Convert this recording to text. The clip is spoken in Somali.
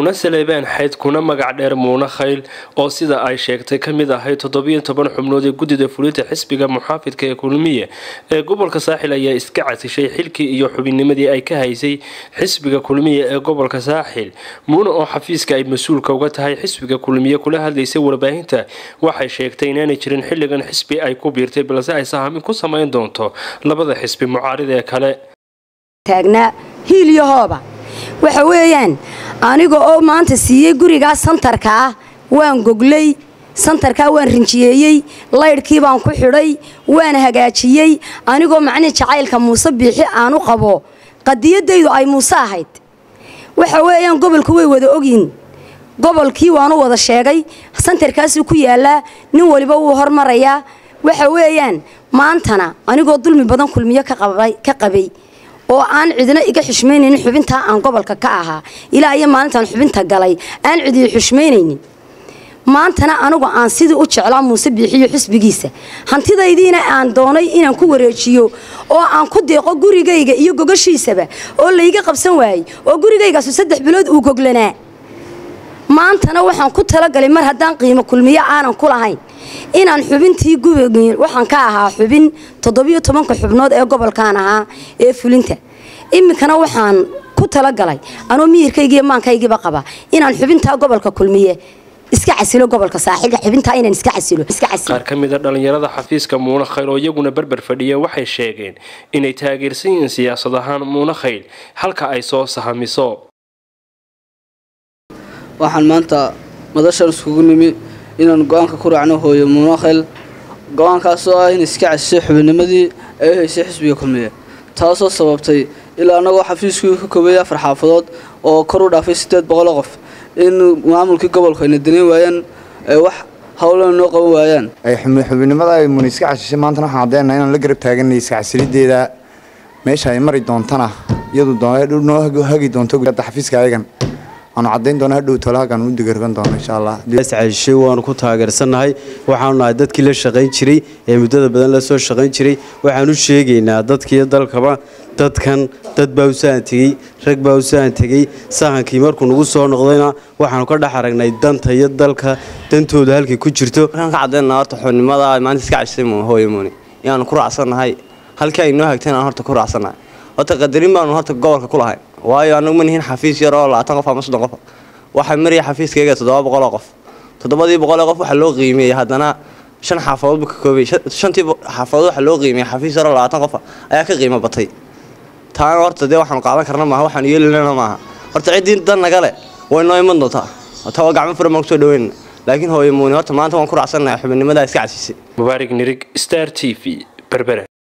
muune saleebaan xayd kuna magac dheer muune khayl oo sida ay sheegtay ka mid ahayd toddobiyo toban xubnood ee guddida fulinta xisbiga muxaafidka ee kulmiye ee gobolka saaxil ayaa iska casishay xilkii iyo xubinnimadii ay ka haysay xisbiga kulmiye ee gobolka saaxil muune oo xafiiska ay mas-uulka uga tahay xisbiga kulmiye kula hadlaysay warbaahinta waxay sheegtay inaanay jirin xilligan xisbi ay ku biirtay balse ay sahaamin ku samayn doonto labada xisbi mucaarida ee kale taagnaa hiilyahooba waxa weeyaan aniga oo maanta siiyey gurigaa santarka ah waan goglay santarkaa waan rinjiyeeyey laydhkii baan ku xidhay waan hagaajiyey anigoo macnihi jacaylka muuse biixi aanu qabo qadiyadaydu ay muuse ahayd waxa weeyaan gobolka way wada ogyihin gobolkii waanu wada sheegay santarkaasuu ku yaalaa nin waliba wuu hormarayaa waxa weeyaan maantana anigoo dulmi badan kulmiyo ka qabay oo aan cidina iga xushmaynaynin xubintaa aan gobolka ka ahaa ilaa iyo maalintaan xubinta galay aan cidiyo xushmaynaynin maantana anigu aan sidii u jeclaa muuse biixiyo xusbigiisa hantidaydiina aan doonay inaan ku wareejiyo oo aan ku deeqo gurigayga iyo gogashiisaba oo layga qabsan waayey oo gurigaygaasu saddex bilood uu goglanaa maantana waxaan ku talagalay mar haddaan qiimo kulmiyo aanan ku lahayn inaan xubintii waxaan ka ahaa xubin toddobiyo tobanka xubnood ee gobolkaan ahaa ee fulinta iminkana waxaan ku talagalay anoo miyirkaygiiyo maankaygiiba qaba inaan xubintaa gobolka kulmiye iska casilo gobolka saaxiilka xubintaa inaan iska casilo qaar ka mida dhallinyarada xafiiska muune khayl oo iyaguna berber fadhiya waxay sheegeen inay taageersan yihiin siyaasad ahaan muune khayl halka ay soo sahamiso waxaan maanta madashan iskugu nimi inaan go-aanka ku raacno hooyo muunakhayl go-aankaasoo ah in iska casisay xubinnimadii ay u haysay xisbiga kulmiye taasoo sababtay ilaa annagoo xafiiskii ka koobeeyay afar xaafadood oo kor u dhaafay siddeed boqoloo qof in maamulkii gobolku ayna daneyn waayaan ay wax howlana noo qaban waayaan xubinnimada ay muni iska casishay maantana waxaan caddeynaa inaan la garab taaganay iska casilideeda meesha ay mari doontana iyadu noo hagi doonto xafiiska ayagan waanu cadayn doona hadhow tolahagan u digarban doono insha allah casishay waanu ku taageersannahay waxaanu nahay dadkii la shaqayn jiray ee muddada badan la soo shaqayn jiray waxaan u sheegaynaa dadkiiyo dalkaba dadkan dad baa u sahan tegey rag baa u sahan tegey sahankii markuu nagu soo noqdayna waxaanu ka dhex aragnay danta iyo dalka dantooda halkay ku jirto waxaan ka caddaynaa horta xubnimada maanta iska casisay hooyo muuni inaanu ku raacsannahay halkii ay noo hagteen aan horta ku raacsannahay horta qadarin baanu horta gobolka ku lahayn waayo anagu ma nihin xafiis yar oo labaatan qof ama soddon qof waxaa maraya xafiiskayga toddoba boqoloo qof toddobadii boqoloo qof waxaa loo qiimeeyey haddana shan xaafadood buu ka koobay shantii xaafadood waxaa loo qiimeeyey xafiis yar oo labaatan qof ayaa ka qiimo batay taana horta dee waxaanu qaadan karna maaha waxaanu yeelinana maaha horta ciddii dan naga leh way noo iman doontaa taa gacmo furan baan kusoo dhaweynana laakiin hooyo muuni horta maanta waan ku raacsannahay xubinnimadaa iska casisay mubaarig nirig star t v berbere